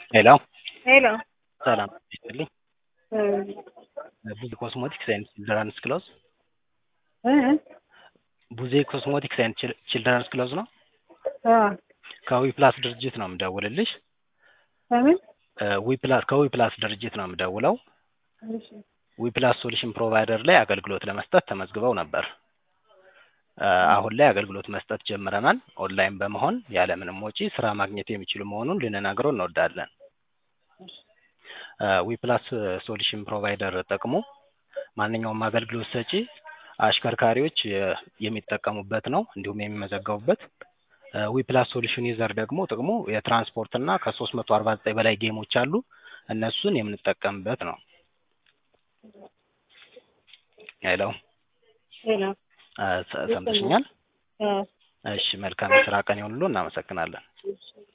ሄሎ ሄሎ ሰላም ይስጥልኝ። እ ቡዜ ኮስሞቲክስ ኤንድ ችልድረንስ ክሎዝ እ ቡዜ ኮስሞቲክስ ኤንድ ችልድረንስ ክሎዝ ነው። አ ከዊፕላስ ድርጅት ነው የምደውልልሽ። ከምን እ ዊፕላስ ከዊፕላስ ድርጅት ነው የምደውለው። እሺ ዊፕላስ ሶሉሽን ፕሮቫይደር ላይ አገልግሎት ለመስጠት ተመዝግበው ነበር። እ አሁን ላይ አገልግሎት መስጠት ጀምረናል። ኦንላይን በመሆን ያለምንም ወጪ ስራ ማግኘት የሚችሉ መሆኑን ልንነግረው እንወዳለን። እ ዊፕላስ ሶሉሽን ፕሮቫይደር ጥቅሙ ማንኛውም አገልግሎት ሰጪ አሽከርካሪዎች የ- የሚጠቀሙበት ነው፣ እንዲሁም የሚመዘገቡበት። እ ዊፕላስ ሶሉሽን ዩዘር ደግሞ ጥቅሙ የትራንስፖርት እና ከሶስት መቶ አርባ ዘጠኝ በላይ ጌሞች አሉ። እነሱን የምንጠቀምበት ነው። ሄሎ ሄሎ እ ሰ- ሰምተሽኛል? አ እሺ መልካም የስራ ቀን ይሁንልዎ። እናመሰግናለን። እሺ